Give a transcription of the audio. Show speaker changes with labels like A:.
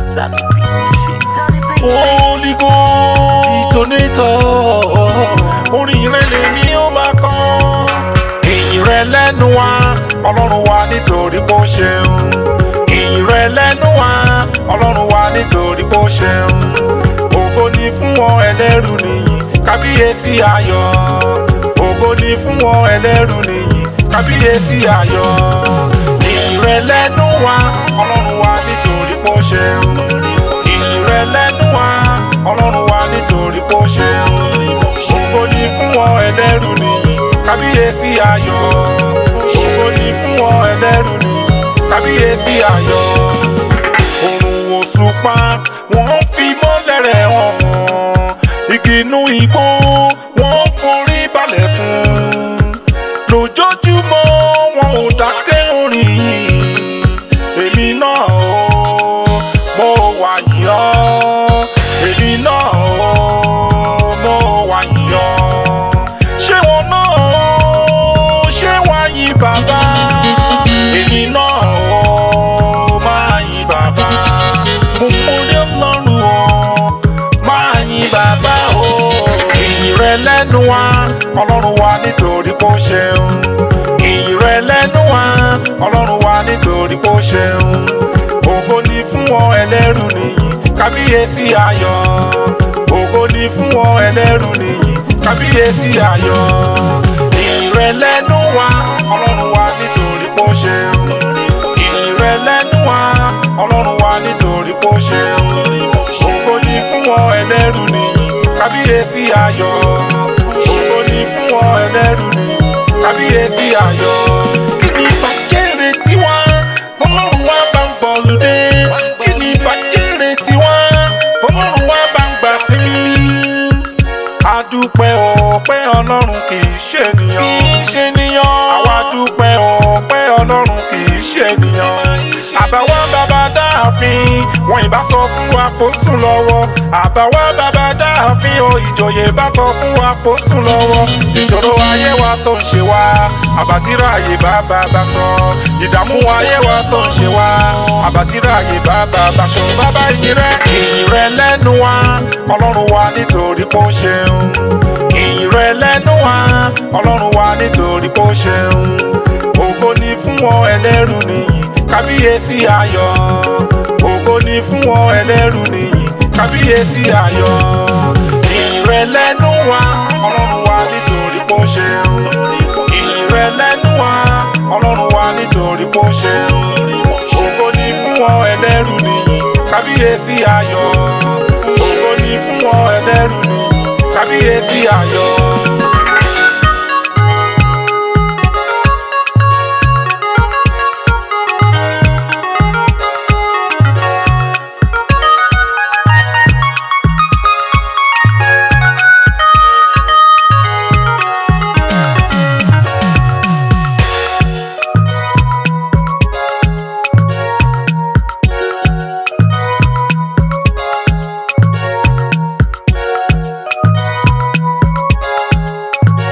A: Holy Ghost detonator orin rẹ lèmi ó máa kọ. ìyìn rẹ lẹ́nu wa ọlọ́run wa nítorí bó ṣeun. ìyìn rẹ lẹ́nu wa ọlọ́run wa nítorí bó ṣeun. ògo ni fún wọn ẹlẹ́rù nìyí kábíyèsí ayọ̀. ògo ni fún wọn ẹlẹ́rù nìyí kábíyèsí ayọ̀. ìyìn rẹ lẹ́nu wa ọlọ́run wa nítorí bó ṣeun. ìyìn rẹ lẹ́nu wa ọlọ́run wa nítorí bó ṣeun. ògo ni fún wọn ẹlẹ́rù nìyí kábíyèsí ayọ̀. ògo ni fún wọn ẹlẹ́rù nìyí kábíyèsí ayọ̀. òrùn òṣùpá wọ́n fi mọ́lẹ̀ rẹ̀ hàn wọ́n. igi inú igbó wọ́n forí balẹ̀ fún. lójoojúmọ́ wọn ò dákẹ́ orin yìí. èmi náà ó mo wà yìn ọ́. èmi náà ó mo wà yìn ọ́. ṣé wọn náà ó ṣé wàá yìn bàbá. èmi náà ó máa yìn bàbá. mo múlé ọlọ́run o máa yìn bàbá o. ìyìn rẹ lẹ́nu wa ọlọ́run wa nítorí bó ṣeun. ìyìn rẹ lẹ́nu wa ọlọ́run wa nítorí bó ṣeun. ògo ni fún wọn ẹlẹ́rù nìyí kábíyèsí ayọ̀. ògo ni fún wọn ẹlẹ́rù nìyí kábíyèsí ayọ̀. ìyìn rẹ lẹ́nu wa ọlọ́run wa nítorí bó ṣeun. ìyìn rẹ lẹ́nu wa ọlọ́run wa nítorí bó ṣeun. ògo ni fún wọn ẹlẹ́rù nìyí kábíyèsí ayọ̀. ògo ni fún wọn ẹlẹ́rù nìyí kábíyèsí ayọ̀. kí ni bàjẹ́rẹ̀ tiwa ọlọ́run wa bá ń bọ̀ lóde. kí ni bàjẹ́rẹ̀ tiwa ọlọ́run wa bá ń gbà sí mi. adúpẹ́ ọpẹ́ ọlọ́run kì í ṣe ènìyàn. kì í ṣe ènìyàn. àwa dúpẹ́ ọpẹ́ ọlọ́run kì í ṣe ènìyàn. àbáwá bàbá dáàfin wọn ìbá sọ fún wa kó sùn lọ́wọ́. àbáwá bàbá dáàfin o ìjòyè bá sọ fún wa kó sùn lọ́wọ́. ìṣòro ayé wa tó ń ṣe wá àbátírà ayé bàbá bá sọ. ìdààmú ayé wa tó ń ṣe wá àbátírà ayé bàbá bá sọ. bàbá ìyìn rẹ ìyìn rẹ lẹ́nu wa ọlọ́run wa nítorí bó ṣeun. ìyìn rẹ lẹ́nu wa ọlọ́run wa nítorí bó ṣeun. ògo ni fún wọn ẹlẹ́rù nìyí kábíyèsí ayọ̀. ògo ni fún wọn ẹlẹ́rù nìyí kábíyèsí ayọ̀. ìyìn rẹ lẹ́nu wa ọlọ́run wa nítorí bó ṣeun. ìyìn rẹ lẹ́nu wa ọlọ́run wa nítorí bó ṣeun. ògo ni fún wọn ẹlẹ́rù nìyí kábíyèsí ayọ̀. ògo ni fún wọn ẹlẹ́rù nìyí kábíyèsí ayọ̀.